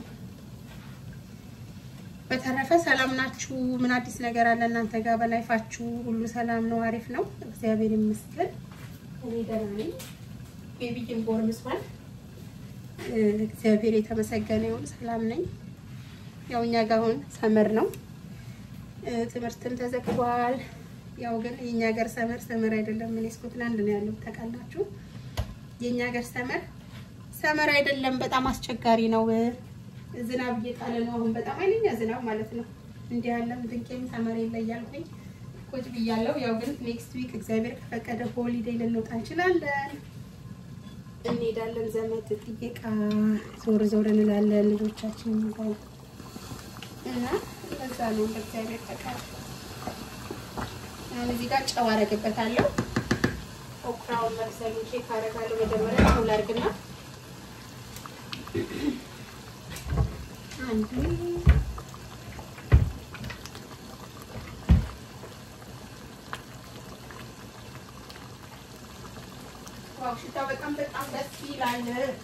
በተረፈ ሰላም ናችሁ? ምን አዲስ ነገር አለ እናንተ ጋር? በላይፋችሁ ሁሉ ሰላም ነው? አሪፍ ነው? እግዚአብሔር ይመስገን እኔ ደህና ነኝ። ቤቢዬም ጎርምሷል። እግዚአብሔር የተመሰገነ ይሁን። ሰላም ነኝ። ያው እኛ ጋር አሁን ሰመር ነው፣ ትምህርትም ተዘግቷል። ያው ግን የእኛ ሀገር ሰመር ሰመር አይደለም። እኔ ስኮትላንድ ነው ያለው ታውቃላችሁ። የእኛ ሀገር ሰመር ሰመር አይደለም። በጣም አስቸጋሪ ነው። ዝናብ እየጣለ ነው አሁን በጣም ኃይለኛ ዝናብ ማለት ነው። እንዲህ ያለም ድንቄም ሰመር የለ እያልኩኝ ቁጭ ብያለሁ። ያው ግን ኔክስት ዊክ እግዚአብሔር ከፈቀደ ሆሊዴይ ልንወጣ እንችላለን፣ እንሄዳለን። ዘመድ ጥየቃ ዞር ዞር እንላለን ልጆቻችን ይዘን እና ለዛ ነው እንደ እግዚአብሔር ፈቃድ። አሁን እዚህ ጋር ጨው አደርግበታለሁ። ኦክራውን መብሰሉን ቼክ አደርጋለሁ። መጀመሪያ ጨው ላድርግና አንዱ ዋው ሽታው በጣም በጣም ደስ ይላል።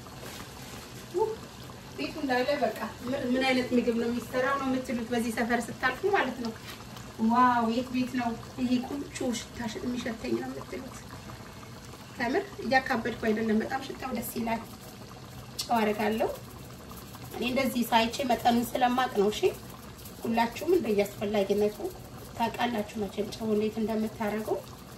ቤቱ እንዳለ በቃ ምን አይነት ምግብ ነው የሚሰራው ነው የምትሉት በዚህ ሰፈር ስታልፉ ማለት ነው። ዋው የት ቤት ነው ይሄ ቁንጮ ሽታ የሚሸተኝ ነው የምትሉት። ከምር እያካበድኩ አይደለም። በጣም ሽታው ደስ ይላል። ጨው አደርጋለሁ። እኔ እንደዚህ ሳይቼ መጠኑን ስለማቅ ነው። እሺ ሁላችሁም እንደየአስፈላጊነቱ ታውቃላችሁ መቼም ጨው እንዴት እንደምታደርገው።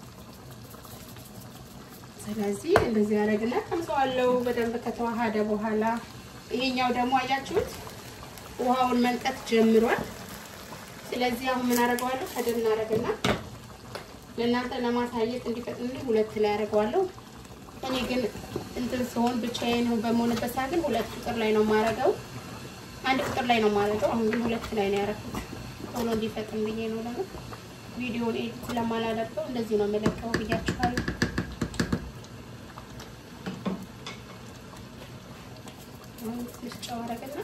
ስለዚህ እንደዚህ ያደርግና ቀምሰዋለሁ በደንብ ከተዋሃደ በኋላ ይሄኛው ደግሞ አያችሁት ውሃውን መንቀት ጀምሯል። ስለዚህ አሁን ምን አደርገዋለሁ? ከድን እናደርግና ለእናንተ ለማሳየት እንዲፈጥንልኝ ሁለት ላይ አደርገዋለሁ። እኔ ግን እንትን ሲሆን ብቻዬን በመሆንበት ሰዓት ግን ሁለት ቁጥር ላይ ነው የማደርገው። አንድ ቁጥር ላይ ነው የማደርገው። አሁን ግን ሁለት ላይ ነው ያደረኩት ቶሎ እንዲፈጥን ብዬ ነው። ደግሞ ቪዲዮን ኤዲት ስለማላደርገው እንደዚህ ነው የምለቀው ብያችኋለሁ። ትንሽ ጨው አደረግና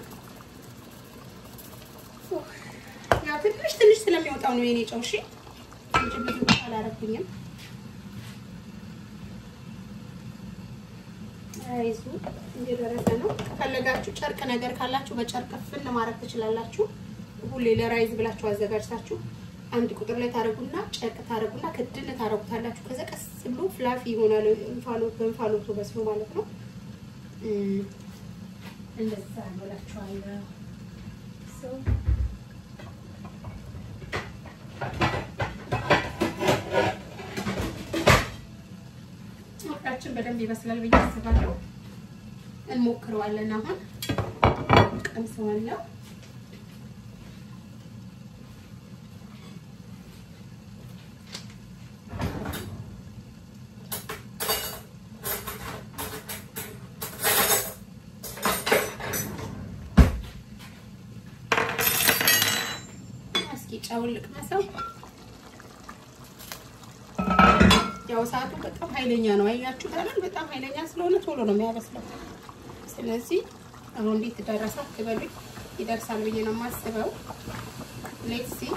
ያው ትንሽ ትንሽ ስለሚወጣው ነው የኔ ጨው። እሺ እንጂ ብዙ አላደረኩኝም። ራይዙ እየደረሰ ነው። ከፈለጋችሁ ጨርቅ ነገር ካላችሁ በጨርቅ ፍን ማድረግ ትችላላችሁ። ሁሌ ለራይዝ ብላችሁ አዘጋጅታችሁ አንድ ቁጥር ላይ ታደርጉና ጨርቅ ታደርጉና ክድን ታደርጉታላችሁ። ከዛ ቀስ ብሎ ፍላፊ ይሆናል። እንፋሎት በእንፋሎቱ በስሎ ማለት ነው። እንደዛ ነው እላችኋለሁ። ወጣችን በደንብ ይበስላል ብዬ አስባለሁ። እንሞክረዋለን። አሁን ቀምሰዋለሁ። እስኪ ጨውን ልቅመሰው። ያው ሰዓቱ በጣም ኃይለኛ ነው። አያችሁ ታዲያ በጣም ኃይለኛ ስለሆነ ቶሎ ነው የሚያበስለው። ስለዚህ አሁን እንዴት ደረሰ አትበሉኝ፣ ይደርሳል ብዬ ነው የማስበው። ሌትስ ሲ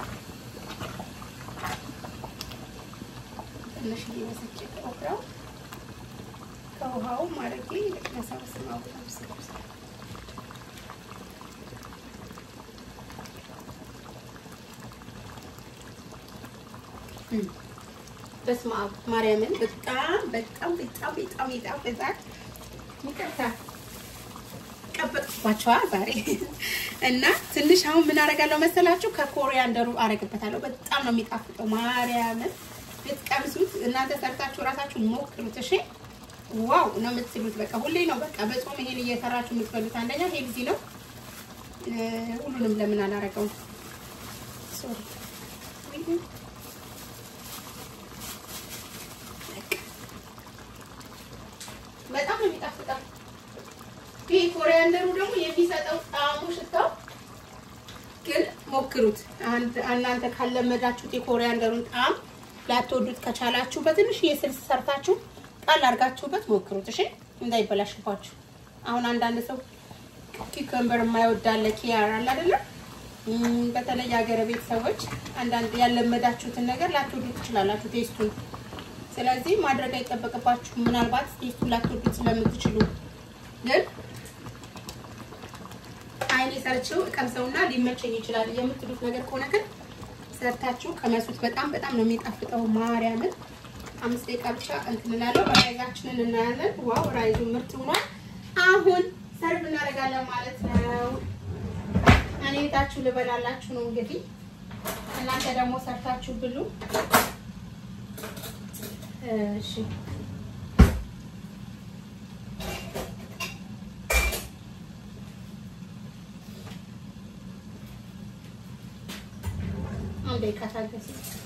ትንሽ እየበሰጨ ኦክራው ከውሃው ማድረጌ ልቅመሰው። ስማው ስብስ በስመ አብ ማርያምን በጣም በጣም በጣም በጣም ይጣፍጣል። ይቅርታ ቀበጥኳቸዋ ዛሬ እና ትንሽ አሁን ምን አደርጋለሁ መሰላችሁ? ከኮሪያንደሩ አደርግበታለሁ። በጣም ነው የሚጣፍጠው። ማርያምን ብትቀምሱት እናንተ ሰርታችሁ እራሳችሁ ሞክሩት። እሺ ዋው ነው የምትሉት። በቃ ሁሌ ነው በቃ በጾም ይሄን እየሰራችሁ የምትበሉት። አንደኛ ሄልዚ ነው። ሁሉንም ለምን አላረገውም? ሶሪ በጣም ነው የሚጣፍጠው። ይሄ ኮሪያንደሩ ደግሞ የሚሰጠው ጣዕሙ ሽታው ግን ሞክሩት። እናንተ ካለመዳችሁት የኮሪያንደሩን ጣዕም ላትወዱት ከቻላችሁ በትንሽ የስልስ ሰርታችሁ ጣል አድርጋችሁበት ሞክሩት። እሺ እንዳይበላሽባችሁ። አሁን አንዳንድ ሰው ኪከምበር የማይወዳለ ኪያር አለ አይደለ? በተለይ የሀገር ቤት ሰዎች አንዳንድ ያለመዳችሁትን ነገር ላትወዱ ትችላላችሁ ቴስቱን። ስለዚህ ማድረግ አይጠበቅባችሁ። ምናልባት ቴስቱን ላትወዱት ስለምትችሉ ግን አይኔ ሰርቼው እቀምሰውና ሊመቸኝ ይችላል የምትሉት ነገር ከሆነ ግን ሰርታችሁ ቀመሱት። በጣም በጣም ነው የሚጣፍጠው። ማርያምን አምስት ደቂቃ ብቻ እንትን እላለሁ። ራይዛችንን እናያለን። ዋው ራይዙ ምርጥ ሆኗል። አሁን ሰርቭ እናደርጋለን ማለት ነው። እኔ ቤታችሁ ልበላላችሁ ነው እንግዲህ እናንተ ደግሞ ሰርታችሁ ብሉ። እሺ አንዴ ካታገስ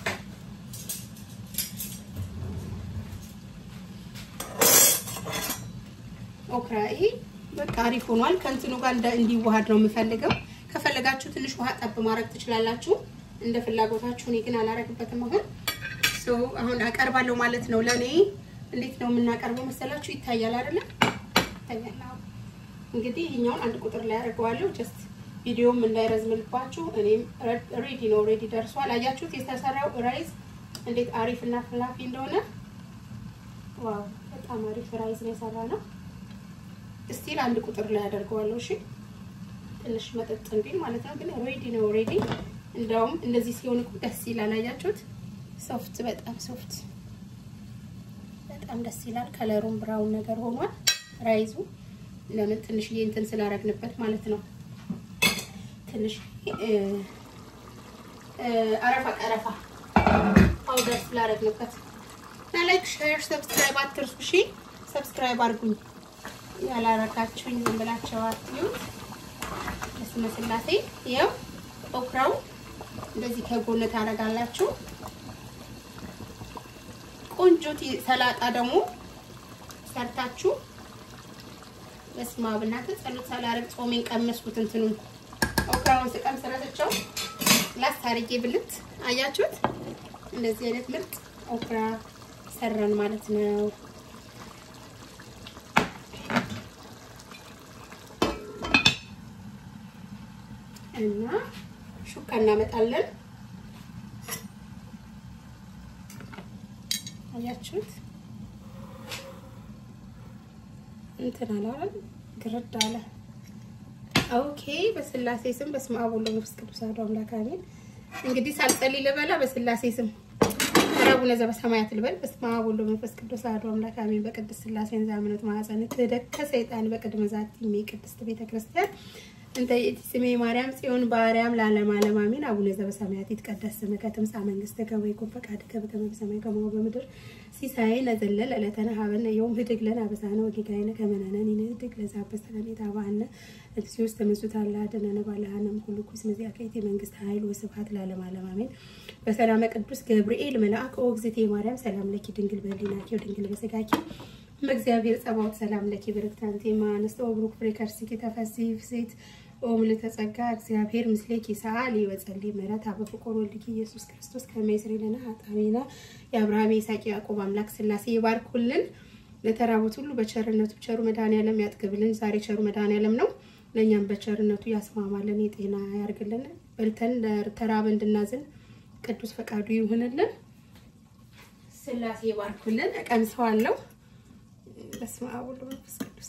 ኦክራ ይሄ በቃ አሪፍ ሆኗል። ከእንትኑ ጋር እንዲዋሃድ ነው የምፈልገው። ከፈለጋችሁ ትንሽ ውሃ ጠብ ማድረግ ትችላላችሁ፣ እንደ ፍላጎታችሁ። እኔ ግን አላረግበትም። አሁን ሶ አሁን አቀርባለሁ ማለት ነው። ለእኔ እንዴት ነው የምናቀርበው መሰላችሁ? ይታያል አይደለም? ይታያል። እንግዲህ ይሄኛውን አንድ ቁጥር ላይ አደርገዋለሁ ጀስት ቪዲዮም እንዳይረዝምልባችሁ። እኔም ሬዲ ነው፣ ሬዲ ደርሷል። አያችሁት የተሰራው ራይዝ እንዴት አሪፍ እና ፍላፊ እንደሆነ። ዋው በጣም አሪፍ ራይዝ ነው የሰራ ነው። ስቲል አንድ ቁጥር ላይ አደርገዋለሁ። እሺ ትንሽ መጠጥ እንዲል ማለት ነው። ግን ሬዲ ነው ሬዲ። እንደውም እንደዚህ ሲሆን እኮ ደስ ይላል። አያችሁት? ሶፍት በጣም ሶፍት፣ በጣም ደስ ይላል። ከለሩም ብራውን ነገር ሆኗል ራይዙ። ለምን ትንሽዬ እንትን ስላረግንበት ማለት ነው። ትንሽ አረፋ ቀረፋ ፓውደር ስላረግንበት እና ላይክ፣ ሼር፣ ሰብስክራይብ አትርሱ። እሺ ሰብስክራይብ አድርጉኝ ያላረጋችሁኝ ዝም ብላችሁ አትዩት። በስመ ስላሴ ይኸው ኦክራው እንደዚህ ከጎን ታደርጋላችሁ። ቆንጆ ሰላጣ ደግሞ ሰርታችሁ በስመ አብ እናንተ ጸሎት ሳላረግ ጾሜን ቀመስኩት። እንትኑን ኦክራውን ስቀምስ ረስቸው ላስ አድርጌ ብልት አያችሁት። እንደዚህ አይነት ምርጥ ኦክራ ሰራን ማለት ነው። እና ሹካ እናመጣለን። አያችሁት እንትን አላለም ግርድ አለ። ኦኬ በስላሴ ስም በስመ አብ ወወልድ ወመንፈስ ቅዱስ አሐዱ አምላክ አሜን። እንግዲህ ሳልጸልይ ልበላ። በስላሴ ስም ረቡነ ዘበሰማያት ልበል። በስመ አብ ወወልድ ወመንፈስ ቅዱስ አሐዱ አምላክ አሜን። በቅድስት ስላሴን ዛምነት ማኅፀን ትደከ ሰይጣን በቅድመ ዛቲ ቅድስት ቤተ ክርስቲያን እንተ ይእቲ ስሜ ማርያም ጽዮን በአርያም ለዓለመ ዓለም አሜን። አቡነ ዘበሰማያት ይትቀደስ ስምከ ትምጻእ መንግሥትከ ወይኩን ፈቃድከ በከመ በሰማይ ከማሁ በምድር ሲሳየነ ዘለለ ዕለትነ ሀበነ ዮም ህድግ ለነ አበሳነ ወጌጋየነ ከመ ንሕነኒ ንህድግ ለዘአበሰ ለነ ኢታብአነ እግዚኦ ውስተ መንሱት አላ አድኅነነ ባልሃነ እምኩሉ ኩስ መዚአከ ይእቲ መንግሥት ኃይል ወስብሐት ለዓለመ ዓለም አሜን። በሰላመ ቅዱስ ገብርኤል መልአክ ኦ እግዝእትየ ማርያም ሰላም ለኪ ድንግል በኅሊናኪ ወድንግል በሥጋኪ በእግዚአብሔር ጸባኦት ሰላም ለኪ ብርክት አንቲ እምአንስት ወቡሩክ ፍሬ ከርሥኪ ተፈሥሒ ፍሥሕት ኦም ለተጸጋ እግዚአብሔር ምስሌኪ ሰአሊ ወጸልይ ምሕረት በፍቁር ወልድኪ ኢየሱስ ክርስቶስ ከመ ይስረይ ለነ ኃጣውኢነ የአብርሃም የይስሐቅ ያዕቆብ አምላክ ሥላሴ ይባርኩልን። ለተራቡት ሁሉ በቸርነቱ ቸሩ መድኃኔዓለም ያጥግብልን። ዛሬ ቸሩ መድኃኔዓለም ነው። ለእኛም በቸርነቱ ያስማማልን፣ የጤና ያርግልን። በልተን ለተራበ እንድናዝን ቅዱስ ፈቃዱ ይሁንልን። ሥላሴ ይባርኩልን። እቀምሰዋለሁ። በስመ አብ ወወልድ ወመንፈስ ቅዱስ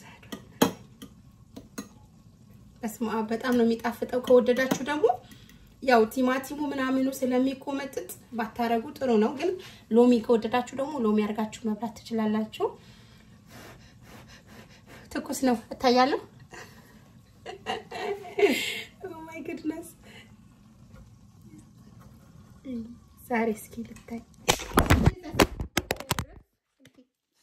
በስመ አብ በጣም ነው የሚጣፍጠው። ከወደዳችሁ ደግሞ ያው ቲማቲሙ ምናምኑ ስለሚቆመጥጥ ባታረጉ ጥሩ ነው። ግን ሎሚ ከወደዳችሁ ደግሞ ሎሚ አድርጋችሁ መብላት ትችላላችሁ። ትኩስ ነው እታያለሁ። ኦማይ ጉድነስ ዛሬ እስኪ ልታይ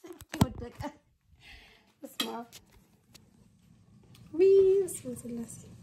ወደቀ። በስመ አብ ዊ ስላሴ